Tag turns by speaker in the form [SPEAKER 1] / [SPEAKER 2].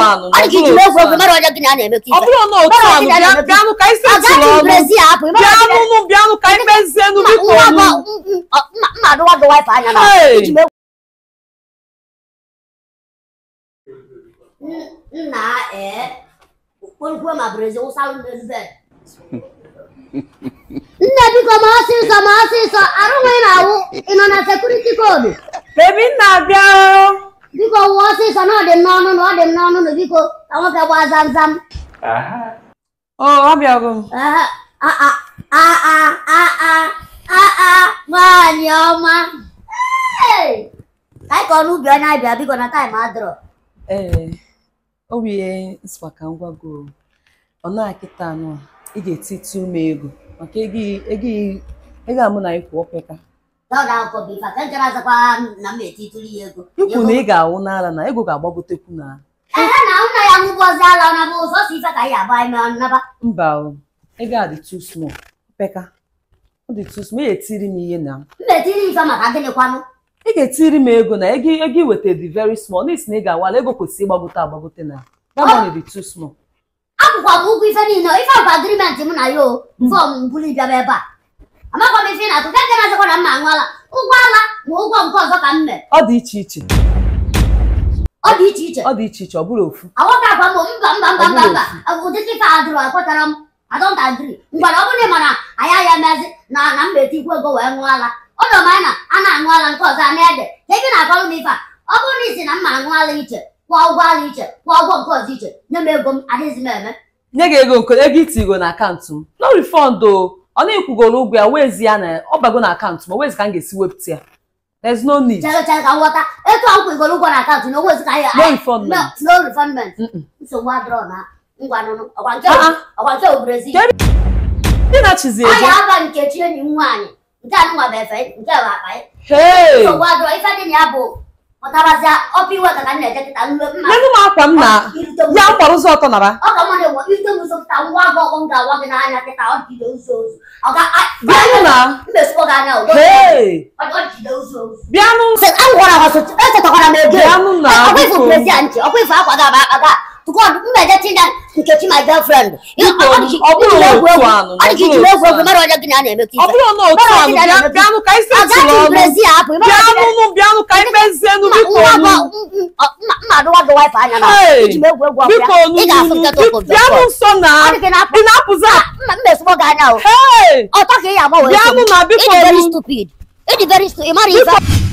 [SPEAKER 1] anụ
[SPEAKER 2] ọ dị ka iji
[SPEAKER 1] ọ
[SPEAKER 2] egwu egwu
[SPEAKER 1] bụrụ
[SPEAKER 2] mara onye gị na a na-eme ka
[SPEAKER 1] ọ
[SPEAKER 2] ife
[SPEAKER 1] bụrụ na otu anụ bịa- bịanụ ka anyị setụrụ
[SPEAKER 2] agaghị
[SPEAKER 1] ọnụ
[SPEAKER 2] brezi apụ
[SPEAKER 1] bịanụ nụ bịanụ ka anyị mezienụ biko nụ.
[SPEAKER 2] mma adụwa gị waipa anya na
[SPEAKER 1] Hey!
[SPEAKER 2] iji mee nna ee kwenkwe ma brezi wụsalụ n'elu bed nne biko ma ọsịsọ ma ọsịsọ arụghị na awụ ị nọ na sekuriti koodu
[SPEAKER 1] bebi nna bịa
[SPEAKER 2] biko wụọ ọsịsọ na ọ dị m n'ọnụ na ọ dị m n'ọnụ na biko ka nwoke gbaa zamzam
[SPEAKER 1] ọ ọ bịago m
[SPEAKER 2] Ah, ah, ah, ah, ah, ah, ah, ah, ah, nwaanyị ọma Hey! ka anyị kọọ n'ubi onye anyị bịa biko na taịm adịrọ
[SPEAKER 1] ee ọ bụ ihe nsịkwa ka m gwago ọ na akịta anụ ị ga-etiti ume ego maka ego ị- ego ị- ego a mụ na ịkwụ opeka
[SPEAKER 2] dọda akwụkwọ bụ ife ka m jere azakwa na m etitụrụ ya ego
[SPEAKER 1] ikwu na ị ga-awụ n'ala na ego ga-agbagotekwu na
[SPEAKER 2] ehe na nna ya nwụbọzi ala ọ naba ụzọ si ife ka anyị agba ime ọnaba
[SPEAKER 1] mba o ego a dị too small opeka ọ dị too small ị ga-etiri m ihe na
[SPEAKER 2] m etiri ife maka gịnịkwanụ
[SPEAKER 1] ị ga-etiri m ego na ego ego ị weta dị very small n'isi na ị ga-awala ego kwesịrị ịgbagote agbagote na that money dị too small
[SPEAKER 2] akwụkwọ bụ ụgwọ ife niile ife ọkwa agrimenti m na ya o fọm mbuli bịaba ebe a amakwa m ife ị na-atụ nke na-azakwa na mma aṅụala ụgwọ ala ma ụgwọ nke ọzọ ka m mee
[SPEAKER 1] ọ dị iche iche
[SPEAKER 2] ọ dị iche iche
[SPEAKER 1] ọ dị iche iche ọ bụrụ ofu
[SPEAKER 2] aghọta agwa m mba mba mba mba mba ụdịka ife a dụrụ akwetara m adọnta adịrị ngwara ọ bụrụ na ị ma na anyị ya mezi na na mba etikwu ego wee ṅụọ ala ọ dọrọ m anya na a na-aṅụ ala nke ọzọ a na-ede ka ebe na-akọrọ m ife a ọ bụrụ na isi na mma aṅụ ala iche kwụọ ụgwọ ala iche kwụọ ụgwọ nke ọzọ iche nye m ego m adịghịzi m eme
[SPEAKER 1] nye gị ego nke ego itigo na akaụntụ m no refund o ọ na-ekwugoro ụgwọ ya wezi ya na ọ bago na akaụntụ m o wezi ka m ga-esi wepụta ya there's no need
[SPEAKER 2] chere chere ka m ghọta etu a m kwegoro ụgwọ na akaụntụ na onwezi ka anyị
[SPEAKER 1] no refund
[SPEAKER 2] no no refundment
[SPEAKER 1] Mm-mm.
[SPEAKER 2] nsogbu adịrọ na ngwa nụnụ ọkwa nke
[SPEAKER 1] Ah, ah.
[SPEAKER 2] ọkwa nke obrezi
[SPEAKER 1] Ke- ndị na-achịzi
[SPEAKER 2] ọ
[SPEAKER 1] eje
[SPEAKER 2] ya aba nkechi enyi m nwaanyị nke anụnwa bụ efe nke bụ akpa ya
[SPEAKER 1] hey
[SPEAKER 2] nsogbu adịrọ ife dị na ya bụ pụtabazịa ọpụ iwe ka ka m na-eje kịta nwe mma
[SPEAKER 1] nyenụ m akwa m na
[SPEAKER 2] irute m
[SPEAKER 1] ya mgbara ụzọ ọtọ nara
[SPEAKER 2] ọ ka mmadụ enwe irute m nso kịta ngwa agụ ọgụ m ga-agwa gị n'anya kịta ọ jide ụzọ ozu ọ ga
[SPEAKER 1] bịanụ na
[SPEAKER 2] mmesikwa gị anya udo
[SPEAKER 1] hey
[SPEAKER 2] ọ jide ụzọ ozu
[SPEAKER 1] bịanụ
[SPEAKER 2] agwara ha echetakwara m ego
[SPEAKER 1] bịanụ na
[SPEAKER 2] ọkwa ife
[SPEAKER 1] biko
[SPEAKER 2] brezi a ntị ọkwa ife akwa ga akpaga tukọ mbeje tinye nkechi my girlfriend
[SPEAKER 1] Biko, ọ bụrụ otu anụ,
[SPEAKER 2] ọ dị ka iji
[SPEAKER 1] ọ bụrụ
[SPEAKER 2] egwu
[SPEAKER 1] otu
[SPEAKER 2] egwu mara onye gị na a na-eme ka
[SPEAKER 1] ọ
[SPEAKER 2] ife
[SPEAKER 1] bụrụ na otu anụ bịa- bịanụ ka anyị setụrụ
[SPEAKER 2] agaghị
[SPEAKER 1] ọnụ
[SPEAKER 2] brezi a apụ
[SPEAKER 1] bịanụ nụ bịanụ ka anyị mezienụ biko nụ
[SPEAKER 2] mma adụwa gị waipa anya na
[SPEAKER 1] Hey!
[SPEAKER 2] iji m egwu egwu
[SPEAKER 1] biko
[SPEAKER 2] ọbụla
[SPEAKER 1] nụ
[SPEAKER 2] ị ga-afụ nketa
[SPEAKER 1] biko,
[SPEAKER 2] okwu
[SPEAKER 1] bịanụ nso na
[SPEAKER 2] ọ dị gị na-apụ
[SPEAKER 1] ị na-apụzi a-
[SPEAKER 2] mma mmesikwa gị anya o
[SPEAKER 1] hey
[SPEAKER 2] ọtọ ka ị ya agbanwe
[SPEAKER 1] bịanụ na biko
[SPEAKER 2] ịdị very
[SPEAKER 1] nụ
[SPEAKER 2] stupid ịdị very stupid ị mara ife